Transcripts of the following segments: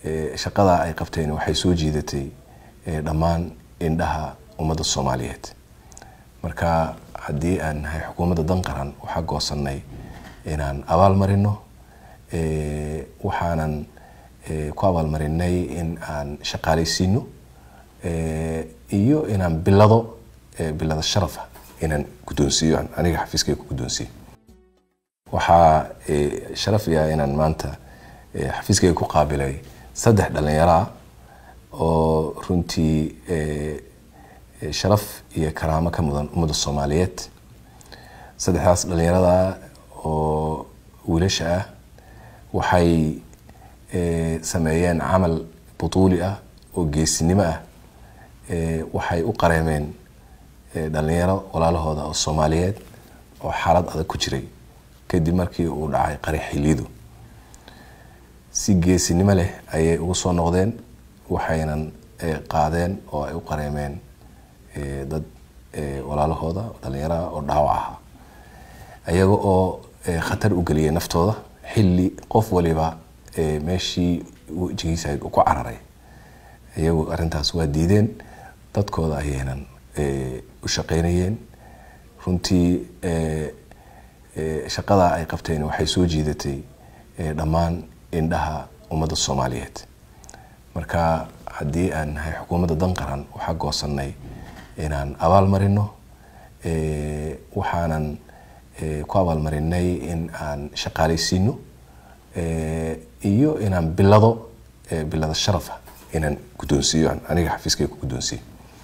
shaqadaa ay qabteen waxay soo jiidatay dhammaan indhaha ummadda soomaaliyeed marka haddii aan nahay xukuumadda dan qaran waxaa goosanay inaan abaal marino waxaanan ku abaalmarinay in aan shaqaalaysiino iyo inaan bilado bilada sharafa inaan guddoonsiiyo aniga xafiiskay ku guddoonsiiyo waxaa sharaf iyaa inaan maanta xafiiskayga ku qaabilay saddex dhalinyaro ah oo runtii sharaf iyo karaamo ka mudan ummadda soomaaliyeed saddexdaas dhalinyarada oo wiilasha ah waxay sameeyeen camal butuuli ah oo geesinimo ah waxay u qareemeen dhalinyaro walaalahooda oo soomaaliyeed oo xaalad adag ku jiray kadib markii uu dhacay qari xilidu si geesinimo leh ayay ugu soo noqdeen waxaynan qaadeen oo ay u qareemeen dad walaalahooda dhalinyaraha oo dhaawac ahaa ayaga oo khatar u geliyay naftooda xilli qof waliba meeshii wejigiisa u ku cararay iyagu arintaas waa diideen dadkooda ayaynan u shaqeynayeen runtii shaqadaa ay qabteen waxay soo jiidatay dhammaan indhaha ummadda soomaaliyeed marka haddii aan nahay xukuumadda dan qaran waxaa goosanay inaan abaal marino waxaanan ku abaalmarinay in aan shaqaalaysiino iyo inaan bilado bilada sharafa inaan guddoonsiiyo aniga xafiiskay ku guddoonsiiyo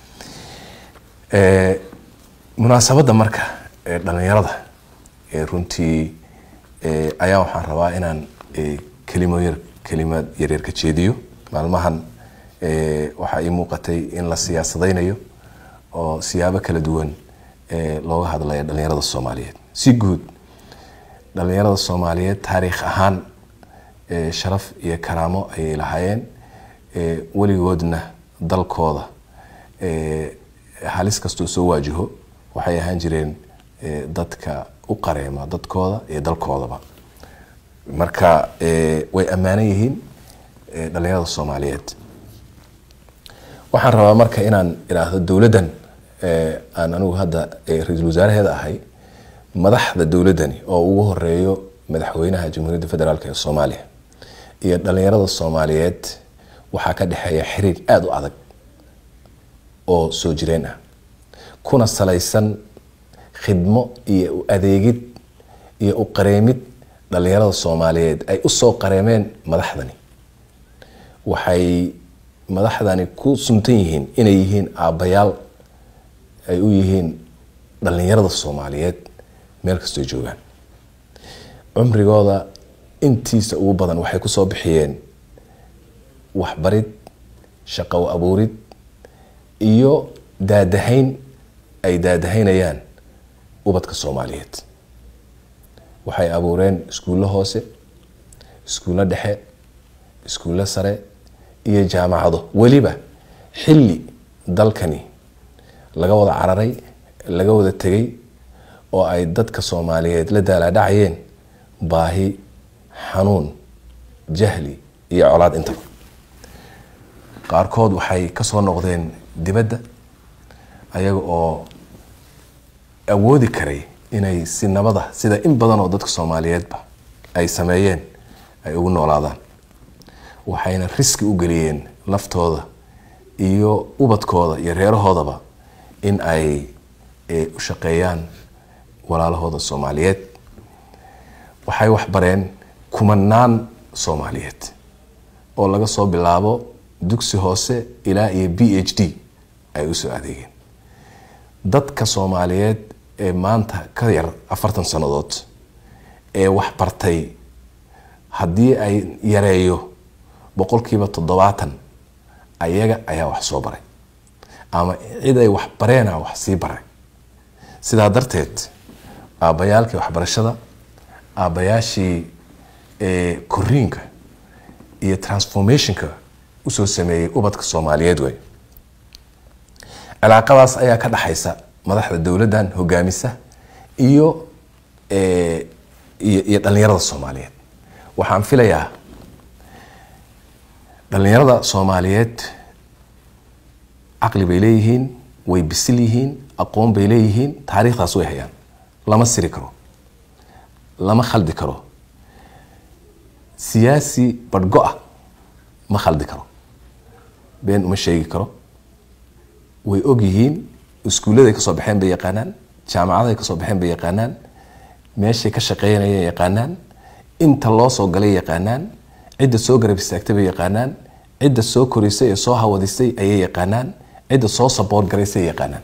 munaasabadda marka dhalinyarada runtii ayaa waxaan rabaa inaan kelimo yar kelimad yaryar ka jeediyo maalmahan waxaa ii muuqatay in la siyaasadaynayo oo siyaabo kala duwan looga hadlaya dhalinyarada soomaaliyeed si guud dhalinyarada soomaaliyeed taariikh ahaan sharaf iyo karaamo ayay lahaayeen weligoodna dalkooda halis kastoo soo waajaho waxay ahaan jireen dadka u qareema dadkooda iyo dalkoodaba marka way ammaanan yihiin dhalinyarada soomaaliyeed waxaan rabaa marka inaan idhaahdo dowladdan aan anigu hadda ra-iisul wasaaraheeda ahay madaxda dowladdani oo ugu horeeyo madaxweynaha jamhuuriyadda federaalk ee soomaaliya iyo dhalinyarada soomaaliyeed waxaa ka dhexeeya xiriir aada u adag oo soo jireen ah kuna salaysan khidmo iyo u adeegid iyo u qareemid dhalinyarada soomaaliyeed ay usoo qareemeen madaxdani waxay madaxdani ku suntan yihiin inay yihiin aabbayaal ay u yihiin dhalinyarada soomaaliyeed meel kastoo joogaan cumrigooda intiisa ugu badan waxay kusoo bixiyeen waxbarid shaqo abuurid iyo daadahayn ay daadahaynayaan ubadka soomaaliyeed waxay abuureen iskuullo hoose iskuullo dhexe iskuullo sare iyo jaamacado weliba xilli dalkani laga wada cararay laga wada tegay oo ay dadka soomaaliyeed la daalaadhacayeen baahi xanuun jahli iyo colaad intaba qaarkood waxay kasoo noqdeen dibadda ayaga oo awoodi karay inay si nabada sida in badan oo dadka soomaaliyeedba ay sameeyeen ay ugu noolaadaan waxayna riski u geliyeen laftooda iyo ubadkooda iyo reerahoodaba in ay u shaqeeyaan walaalahooda soomaaliyeed waxay waxbareen kumanaan soomaaliyeed oo laga soo bilaabo dugsi hoose ilaa iyo b h d ay usoo adeegeen dadka soomaaliyeed ee maanta ka yar afartan sannadood ee wax bartay haddii ay yareeyo boqolkiiba toddobaatan ayaga ayaa wax soo baray ama cid ay wax bareena wax sii baray sidaa darteed aabbayaalkii waxbarashada aabbayaashii koriinka iyo transformationka usoo sameeyey ubadka soomaaliyeed wey cilaaqadaas ayaa ka dhaxaysa madaxda dowladdan hogaamisa iyo iyo dhalinyarada soomaaliyeed waxaan filayaa dhalinyarada soomaaliyeed caqli bay leeyihiin way bisil yihiin aqoon bay leeyihiin taariikhdaas way hayaan lama siri karo lama khaldi karo siyaasi badhgo-a ma khaldi karo been uma sheegi karo way og yihiin iskuulladay kasoo baxeen bay yaqaanaan jaamacaday kasoo baxeen bay yaqaanaan meeshay ka shaqeynayay yaqaanaan inta loo soo galay yaqaanaan cidda soo garab istaagtay bay yaqaanaan cidda soo korisay ee soo hawadisay ayay yaqaanaan cidda soo saboort garaysay yaqaanaan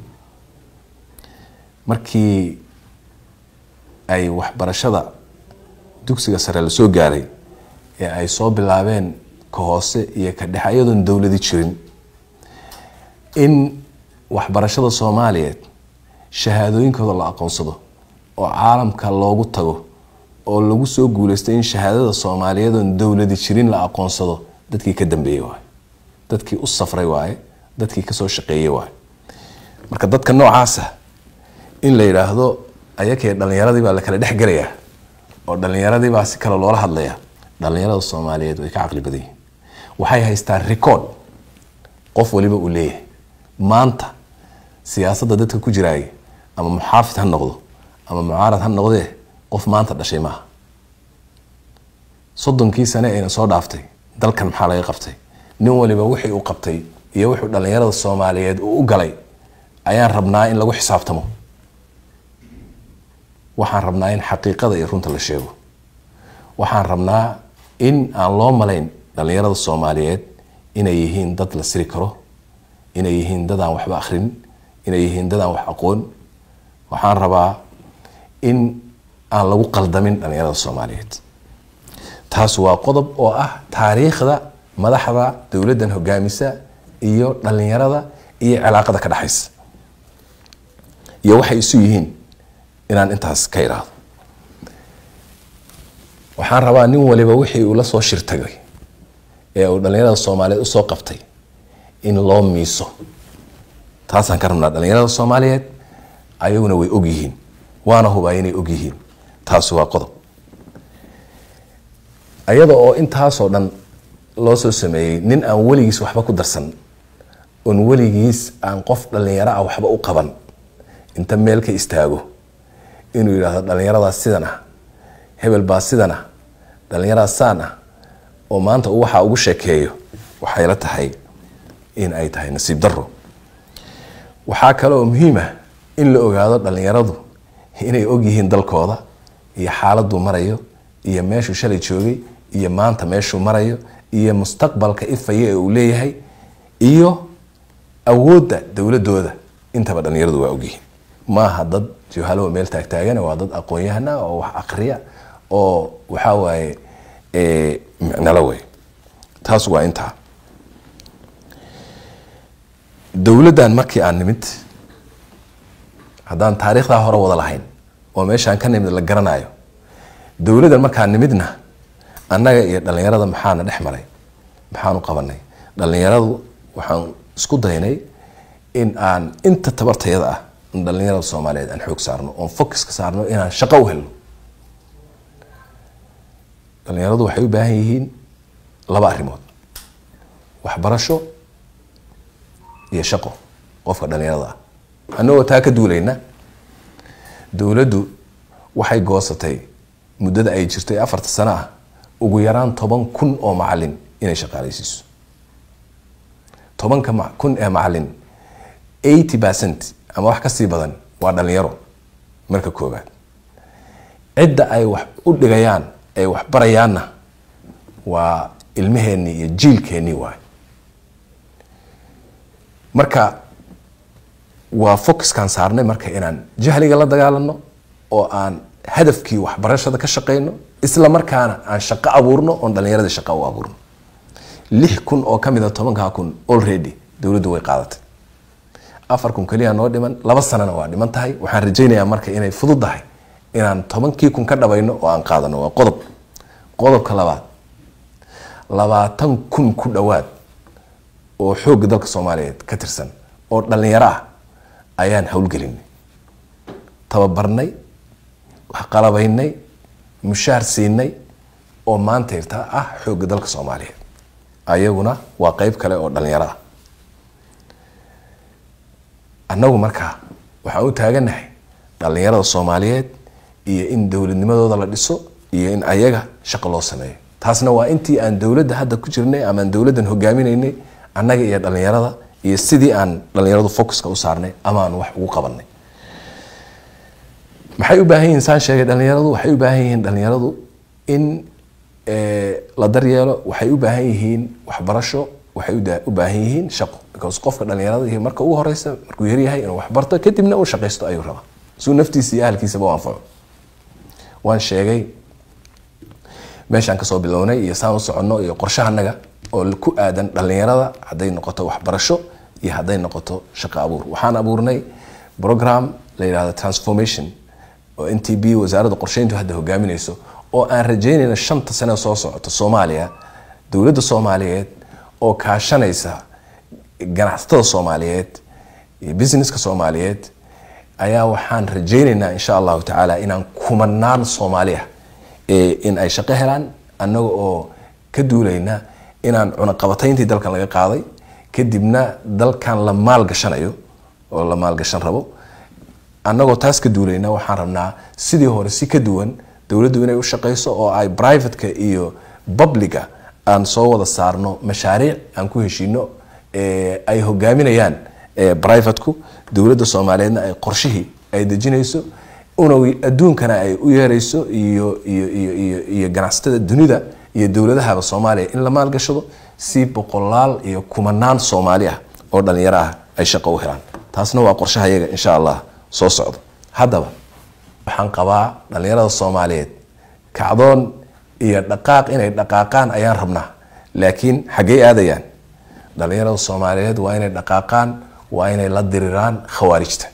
markii ay waxbarashada dugsiga sare la soo gaaray ee ay soo bilaabeen ka hoose iyo ka dhexe iyadoon dowladi jirin in waxbarashada soomaaliyeed shahaadooyinkooda la aqoonsado oo caalamka loogu tago oo lagu soo guuleystay in shahaadada soomaaliyeed oon dowladi jirin la aqoonsado dadkii ka dambeeyey waaye dadkii u safray waaye dadkii kasoo shaqeeyey waaye marka dadka noocaasa in la yidhaahdo ayakee dhalinyaradii baa la kala dhex gelayaa oo dhalinyaradii baa si kale loola hadlayaa dhalinyarada soomaaliyeed way ka caqli badan yihin waxay haystaan record qof waliba uu leeyahay maanta siyaasadda dadka ku jiraaya ama muxaafid ha noqdo ama mucaarad ha noqdee qof maanta dhashay maaha soddonkii sane ayna soo dhaaftay dalkan maxaa laga qabtay nin waliba wixii uu qabtay iyo wuxuu dhalinyarada soomaaliyeed uu u galay ayaan rabnaa in lagu xisaabtamo waxaan rabnaa in xaqiiqada iyo runta la sheego waxaan rabnaa in aan loo malayn dhalinyarada soomaaliyeed inay yihiin dad la siri karo inay yihiin dad aan waxba akhrin inay yihiin dad aan wax aqoon waxaan rabaa in aan lagu qaldamin dhalinyarada soomaaliyeed taas waa qodob oo ah taariikhda madaxda dowladdan hogaamisa iyo dhalinyarada iyo cilaaqada ka dhexaysa iyo waxay isu yihiin inaan intaas ka idhaahdo waxaan rabaa nin waliba wixii uu la soo shirtagay ee uu dhalinyarada soomaaliyeed usoo qabtay in loo miiso taasaan ka rabnaa dhalinyarada soomaaliyeed ayaguna way og yihiin waana hubaa inay og yihiin taasi waa qodob ayada oo intaasoo dhan loo soo sameeyey nin aan weligiis waxba ku darsan oon weligiis aan qof dhalinyaro ah waxba u qaban inta meel ka istaago inuu yidhaahdo dhalinyaradaas sidan ah hebel baa sidan ah dhalinyaradaas saan ah oo maanta uu waxaa ugu sheekeeyo waxay la tahay in ay tahay nasiib daro waxaa kale oo muhiim ah in la ogaado dhalinyaradu inay og yihiin dalkooda iyo xaaladuu marayo iyo meeshuu shalay joogay iyo maanta meeshuu marayo iyo mustaqbalka ifaya ee uu leeyahay iyo awoodda dowladooda intaba dhalinyaradu waa ogyihiin maaha dad juhalowa meel taagtaagana waa dad aqoon-yahana oo wax akriya oo waxaa waaye micnalo wey taas waa intaa dowladdan markii aan nimid haddaan taariikhdaa hore wada lahayn oo meeshaan ka nimid la garanayo dowladdan markaan nimidna annaga iyo dhalinyarada maxaana dhex maray maxaan u qabanay dhalinyaradu waxaan isku daynay in aan inta tabartayada ah in dhalinyarada soomaaliyeed aan xoog saarno oon focuska saarno inaan shaqo u helno dhalinyaradu waxay u baahan yihiin laba arrimood waxbarasho iyo shaqo qofka dhalinyarada ah annagoo taa ka duulayna dowladdu waxay goosatay muddada ay jirtay afarta sano ah ugu yaraan toban kun oo macalin inay shaqaaleysiiso tobanka kun ee macalin eighty percent ama wax kasii badan waa dhalinyaro marka koobaad cidda ay wax u dhigayaan ay wax barayaanna waa ilmaheenii iyo jiilkeennii waay marka waa focuskaan saarnay marka inaan jahliga la dagaalano oo aan hadafkii waxbarashada ka shaqeyno isla markaana aan shaqo abuurno oon dhalinyarada shaqo u abuurno lix kun oo kamid a tobankaa kun already dowladdu way qaadatay afar kun keliya noo dhiman laba sanana waa dhiman tahay waxaan rajaynayaa marka inay fududdahay inaan tobankii kun ka dhabayno oo aan qaadano waa qodob qodobka labaad labaatan kun ku dhowaad oo xoogga dalka soomaaliyeed ka tirsan oo dhalinyaro ah ayaan howlgelinay tababarnay waxqalabaynay mushaar siinay oo maanta irtaa ah xoogga dalka soomaaliyeed ayaguna waa qeyb kale oo dhalinyaro ah annagu markaa waxaan u taaganahay dhalinyarada soomaaliyeed iyo in dowladnimadooda la dhiso iyo in ayaga shaqo loo sameeyo taasna waa intii aan dowladda hadda ku jirnay ama aan dowladdan hogaaminaynay annaga iyo dhalinyarada iyo sidii aan dhalinyaradu focuska u saarnay ama aan wax ugu qabanay maxay u baahan yihiin saan sheegay dhalinyaradu waxay u baahan yihiin dhalinyaradu in la daryeelo waxay u baahan yihiin waxbarasho waxay u baahan yihiin shaqo because qofka dhalinyarada marka ugu horeysa markuu yaryahay inuu waxbarto kadibna uu shaqaysto ayuu rabaa suu naftiisa iyo ahalkiisaba u anfaco waan sheegay meeshaan kasoo bilownay iyo saan u soconno iyo qorshahanaga oo ku aadan dhalinyarada hadday noqoto waxbarasho iyo hadday noqoto shaqo abuur waxaan abuurnay program la yidhahdo transformation oo n t b wasaaradda qorsheyntu hadda hogaaminayso oo aan rajeynayna shanta sane soo socoto soomaaliya dowladda soomaaliyeed oo kaashanaysa ganacsatada soomaaliyeed iyo businesska soomaaliyeed ayaa waxaan rajeynaynaa insha allahu tacaala inaan kumanaan soomaali ah in ay shaqo helaan annaga oo ka duulayna inaan cunaqabatayntii dalkan laga qaaday kadibna dalkan la maalgashanayo oo la maalgashan rabo annagoo taas ka duulayna waxaan rabnaa sidii hore si ka duwan dowladdu inay u shaqayso oo ay privateka iyo publica aan soo wada saarno mashaariic aan ku heshiino ay hogaaminayaan privateku dowladda soomaaliyeedna ay qorshihii ay dejinayso una adduunkana ay u yeerayso iyo iyo iyo iyo iyo ganacsatada dunida iyo dowladahaba soomaaliya in la maalgashado si boqolaal iyo kumanaan soomaali ah oo dhalinyaro ah ay shaqo u helaan taasna waa qorshaha yaga insha allah soo socdo haddaba waxaan qabaa dhalinyarada soomaaliyeed kacdoon iyo dhaqaaq inay dhaqaaqaan ayaan rabnaa laakiin xaggey aadayaan dhalinyarada soomaaliyeed waa inay dhaqaaqaan waa inay la diriraan khawaarijta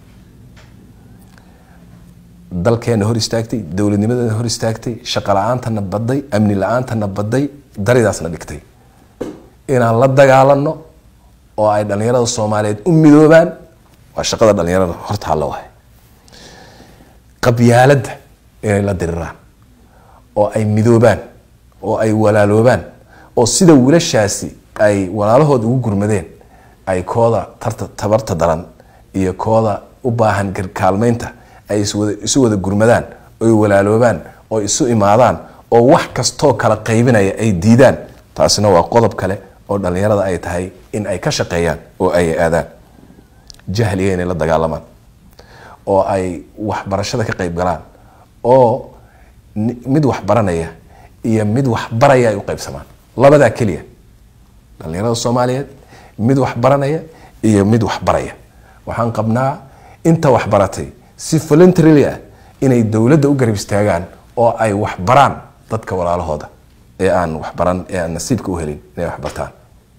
dalkeena hor istaagtay dowladnimadana hor istaagtay shaqo la-aantana baday amni la-aantana baday daridaasna dhigtay inaan la dagaalano oo ay dhalinyarada soomaaliyeed u midoobaan waa shaqada dhalinyarada horta halla wahay qabyaaladda inay la diriraan oo ay midoobaan oo ay walaaloobaan oo sida wiilashaasi ay walaalahood ugu gurmadeen ay kooda tarta tabarta daran iyo kooda u baahan garkaalmeynta ay isu wada gurmadaan oy walaaloobaan oo isu imaadaan oo wax kastoo kala qaybinaya ay diidaan taasina waa qodob kale oo dhalinyarada ay tahay in ay ka shaqeeyaan oo ay aadaan jahliga inay la dagaalamaan oo ay waxbarashada ka qayb galaan oo mid wax baranaya iyo mid wax baraya ay u qaybsamaan labadaa keliya dhalinyarada soomaaliyeed mid wax baranaya iyo mid wax baraya waxaan qabnaa inta wax baratay si voluntarily ah inay dowladda u garab istaagaan oo ay wax baraan dadka walaalahooda ee aan waxbaran ee aan nasiibka u helin inay wax bartaan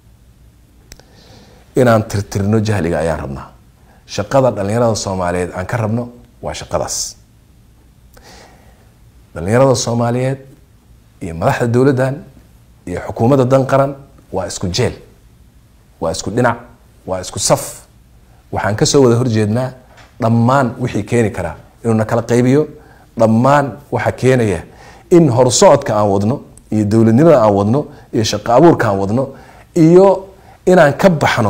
inaan tirtirno jahliga ayaan rabnaa shaqada dhalinyarada soomaaliyeed aan ka rabno waa shaqadaas dhalinyarada soomaaliyeed iyo madaxda dowladdan iyo xukuumadda dan qaran waa isku jeel waa isku dhinac waa isku saf waxaan kasoo wada horjeednaa dhammaan wixii keeni karaa inuuna kala qaybiyo dhammaan waxa keenaya in horsocodka aan wadno iyo dowladnimada aan wadno iyo shaqo abuurka aan wadno iyo inaan ka baxno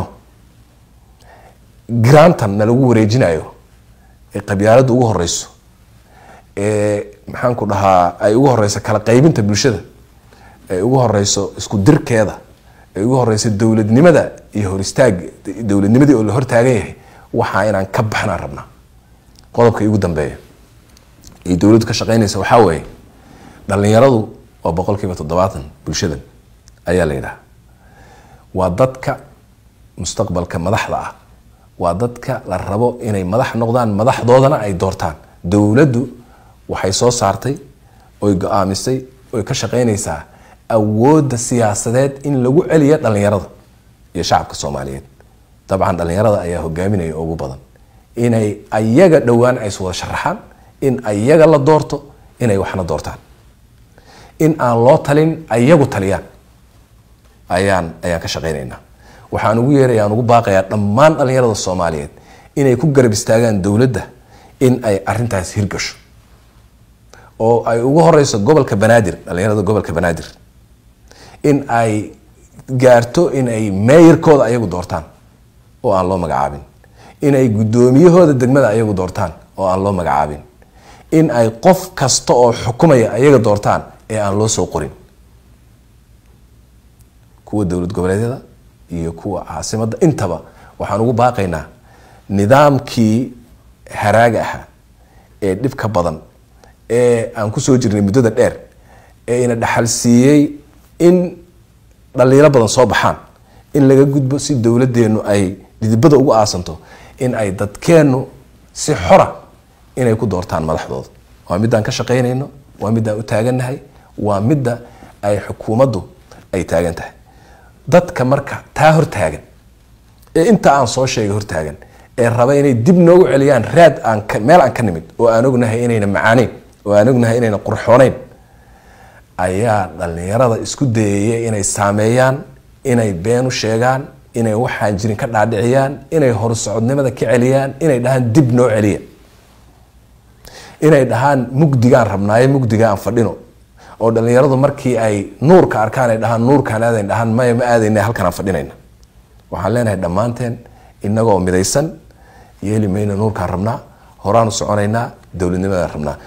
grantan na lagu wareejinayo ee qabyaaladda ugu horeyso ee maxaanku dhahaa ay ugu horeyso kala qaybinta bulshada ay ugu horeyso isku dirkeeda ay ugu horeyso dowladnimada iyo hor istaag dowladnimadii oo la hortaagan yahay waxaa inaan ka baxnaan rabnaa qodobka igu dambeeya iyo dowladdu ka shaqeynaysa waxaa weeye dhalinyaradu waa boqol kiiba toddobaatan bulshadan ayaa la yidhaha waa dadka mustaqbalka madaxda ah waa dadka la rabo inay madax noqdaan madaxdoodana ay doortaan dowladdu waxay soo saartay oy go-aamisay oy ka shaqeynaysaa awoodda siyaasadeed in lagu celiyo dhalinyarada iyo shacabka soomaaliyeed dabcan dhalinyarada ayaa hogaaminaya ugu badan inay ayaga dhowaan ay iswada sharaxaan in ayaga la doorto inay waxna doortaan in aan loo talin ayagu taliyaan ayaan ayaan ka shaqeynaynaa waxaan ugu yeeraya aan ugu baaqayaa dhammaan dhalinyarada soomaaliyeed inay ku garab istaagaan dowladda in ay arintaas hirgasho oo ay ugu horeyso gobolka banaadir dhalinyarada gobolka banaadir in ay gaarto in ay meeyarkooda ayagu doortaan oo aan loo magacaabin in ay guddoomiyahooda degmada ayagu doortaan oo aan loo magacaabin in ay qof kasta oo xukumaya ayaga doortaan ee aan loo soo qorin kuwa dowlad goboleedyada iyo kuwa caasimadda intaba waxaan ugu baaqaynaa nidaamkii haraaga ahaa ee dhibka badan ee aan kusoo jirnay muddada dheer ee ina dhaxal siiyey in dhaliilo badan soo baxaan in laga gudbo si dowladeennu ay dhidibada ugu aasanto in ay dadkeennu si xora inay ku doortaan madaxdooda waa midaan ka shaqaynayno waa midaan u taagannahay waa midda ay xukuumaddu ay taagan tahay dadka marka taa hortaagan ee inta aan soo sheegay hortaagan ee raba inay dib noogu celiyaan raad aan meel aan ka nimid oo aan ognahay inayna macaaneyn oo aan ognahay inayna qurxooneyn ayaa dhalinyarada isku dayaya inay saameeyaan inay been u sheegaan inay waxaan jirin ka dhaadhiciyaan inay horsocodnimada ka celiyaan inay dhahaan dib noo celiya inay dhahaan mugdigaan rabnaaye mugdiga aan fadhino oo dhalinyaradu markii ay nuurka arkaan ay dhahaan nuurkaan aadayn dhahaan maya ma aadayna halkan aan fadhinayna waxaan leenahay dhammaanteen inagoo midaysan yeeli mayna nuurkaan rabnaa horaanu soconaynaa dowladnimadaan rabnaa